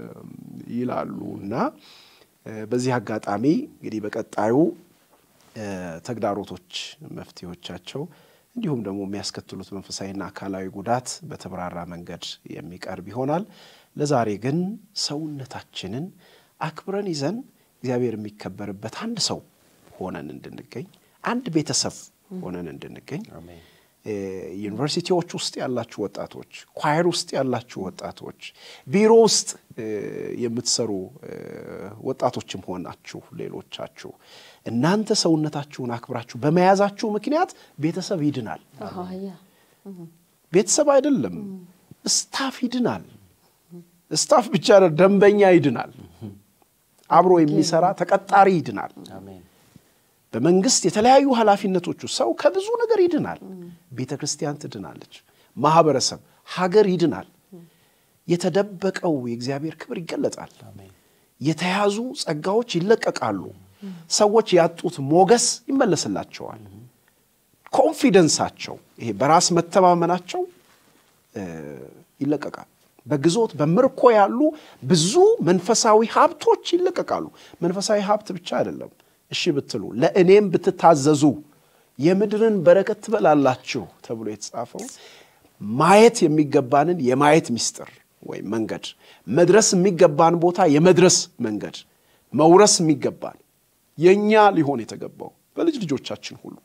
ይላሉ እና እ፣ በዚህ አጋጣሚ እንግዲህ በቀጣዩ እ፣ ተግዳሮቶች መፍትሄዎቻቸው እንዲሁም ደግሞ የሚያስከትሉት መንፈሳዊና አካላዊ ጉዳት በተብራራ መንገድ የሚቀርብ ይሆናል። ለዛሬ ግን ሰውነታችንን አክብረን ይዘን እግዚአብሔር የሚከበርበት አንድ ሰው ሆነን እንድንገኝ አንድ ቤተሰብ ሆነን እንድንገኝ አሜን። እ፣ ዩኒቨርሲቲዎች ውስጥ ያላችሁ ወጣቶች፣ ኳየር ውስጥ ያላችሁ ወጣቶች፣ ቢሮ ውስጥ እ፣ የምትሰሩ እ፣ ወጣቶችም ሆናችሁ ሌሎቻችሁ እናንተ ሰውነታችሁን አክብራችሁ በመያዛችሁ ምክንያት ቤተሰብ ይድናል። አሃ፣ ያ ቤተሰብ አይደለም ስታፍ ይድናል። ስታፍ ብቻ አይደለም፣ ደንበኛ ይድናል። አብሮ የሚሰራ ተቀጣሪ ይድናል። አሜን። በመንግስት የተለያዩ ኃላፊነቶቹ ሰው ከብዙ ነገር ይድናል። ቤተ ክርስቲያን ትድናለች። ማህበረሰብ፣ ሀገር ይድናል። የተደበቀው የእግዚአብሔር ክብር ይገለጣል። አሜን። የተያዙ ጸጋዎች ይለቀቃሉ። ሰዎች ያጡት ሞገስ ይመለስላቸዋል። ኮንፊደንሳቸው፣ ይሄ በራስ መተማመናቸው እ፣ ይለቀቃል። በግዞት በምርኮ ያሉ ብዙ መንፈሳዊ ሀብቶች ይለቀቃሉ። መንፈሳዊ ሀብት ብቻ አይደለም። እሺ ብትሉ ለእኔም ብትታዘዙ የምድርን በረከት ትበላላችሁ ተብሎ የተጻፈው ማየት የሚገባንን የማየት ምስጢር ወይም መንገድ፣ መድረስ የሚገባን ቦታ የመድረስ መንገድ፣ መውረስ የሚገባን የእኛ ሊሆን የተገባው በልጅ ልጆቻችን ሁሉ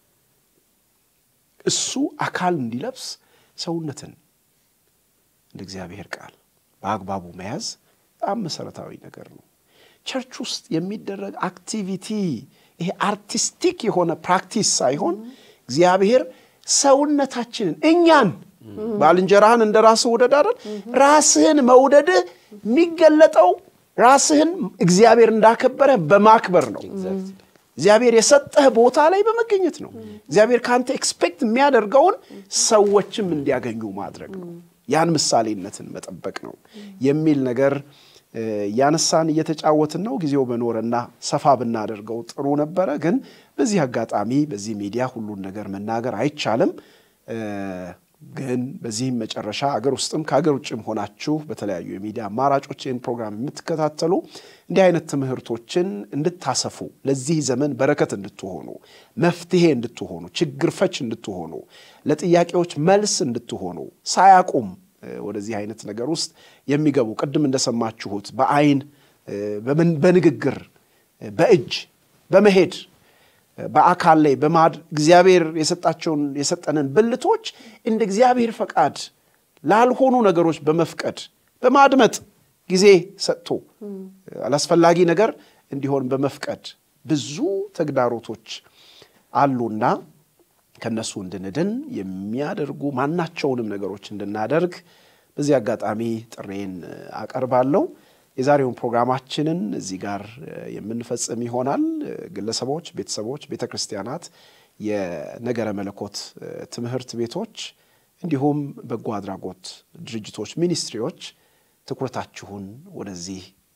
እሱ አካል እንዲለብስ ሰውነትን እንደ እግዚአብሔር ቃል በአግባቡ መያዝ በጣም መሰረታዊ ነገር ነው። ቸርች ውስጥ የሚደረግ አክቲቪቲ ይሄ አርቲስቲክ የሆነ ፕራክቲስ ሳይሆን እግዚአብሔር ሰውነታችንን እኛን ባልንጀራህን እንደ ራስህ ውደድ አይደል? ራስህን መውደድህ የሚገለጠው ራስህን እግዚአብሔር እንዳከበረ በማክበር ነው። እግዚአብሔር የሰጠህ ቦታ ላይ በመገኘት ነው። እግዚአብሔር ከአንተ ኤክስፔክት የሚያደርገውን ሰዎችም እንዲያገኙ ማድረግ ነው። ያን ምሳሌነትን መጠበቅ ነው የሚል ነገር እ፣ እያነሳን እየተጫወትን ነው። ጊዜው በኖረና ሰፋ ብናደርገው ጥሩ ነበረ። ግን በዚህ አጋጣሚ በዚህ ሚዲያ ሁሉን ነገር መናገር አይቻልም። እ፣ ግን በዚህም መጨረሻ አገር ውስጥም ከአገር ውጭም ሆናችሁ በተለያዩ የሚዲያ አማራጮች ይህን ፕሮግራም የምትከታተሉ እንዲህ አይነት ትምህርቶችን እንድታሰፉ ለዚህ ዘመን በረከት እንድትሆኑ መፍትሄ እንድትሆኑ ችግር ፈች እንድትሆኑ ለጥያቄዎች መልስ እንድትሆኑ ሳያቁም እ፣ ወደዚህ አይነት ነገር ውስጥ የሚገቡ ቅድም እንደሰማችሁት በአይን እ፣ በምን- በንግግር እ፣ በእጅ በመሄድ በአካል ላይ በማድ እግዚአብሔር የሰጣቸውን የሰጠንን ብልቶች እንደ እግዚአብሔር ፈቃድ ላልሆኑ ነገሮች በመፍቀድ በማድመጥ ጊዜ ሰጥቶ አላስፈላጊ ነገር እንዲሆን በመፍቀድ ብዙ ተግዳሮቶች አሉና ከነሱ እንድንድን የሚያደርጉ ማናቸውንም ነገሮች እንድናደርግ በዚህ አጋጣሚ ጥሬን አቀርባለሁ። የዛሬውን ፕሮግራማችንን እዚህ ጋር የምንፈጽም ይሆናል። ግለሰቦች፣ ቤተሰቦች፣ ቤተ ክርስቲያናት፣ የነገረ መለኮት ትምህርት ቤቶች እንዲሁም በጎ አድራጎት ድርጅቶች፣ ሚኒስትሪዎች ትኩረታችሁን ወደዚህ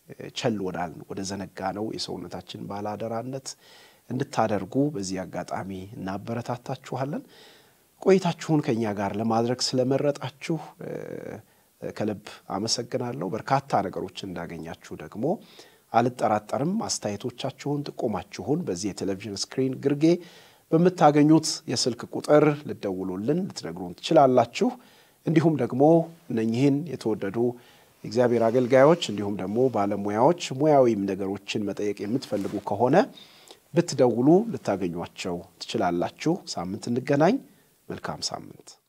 ቸል ወዳልን ወደ ዘነጋ ነው የሰውነታችን ባለአደራነት እንድታደርጉ በዚህ አጋጣሚ እናበረታታችኋለን። ቆይታችሁን ከእኛ ጋር ለማድረግ ስለመረጣችሁ ከልብ አመሰግናለሁ። በርካታ ነገሮችን እንዳገኛችሁ ደግሞ አልጠራጠርም። አስተያየቶቻችሁን፣ ጥቆማችሁን በዚህ የቴሌቪዥን ስክሪን ግርጌ በምታገኙት የስልክ ቁጥር ልደውሉልን ልትነግሩን ትችላላችሁ። እንዲሁም ደግሞ እነኚህን የተወደዱ የእግዚአብሔር አገልጋዮች እንዲሁም ደግሞ ባለሙያዎች ሙያዊም ነገሮችን መጠየቅ የምትፈልጉ ከሆነ ብትደውሉ ልታገኟቸው ትችላላችሁ። ሳምንት እንገናኝ። መልካም ሳምንት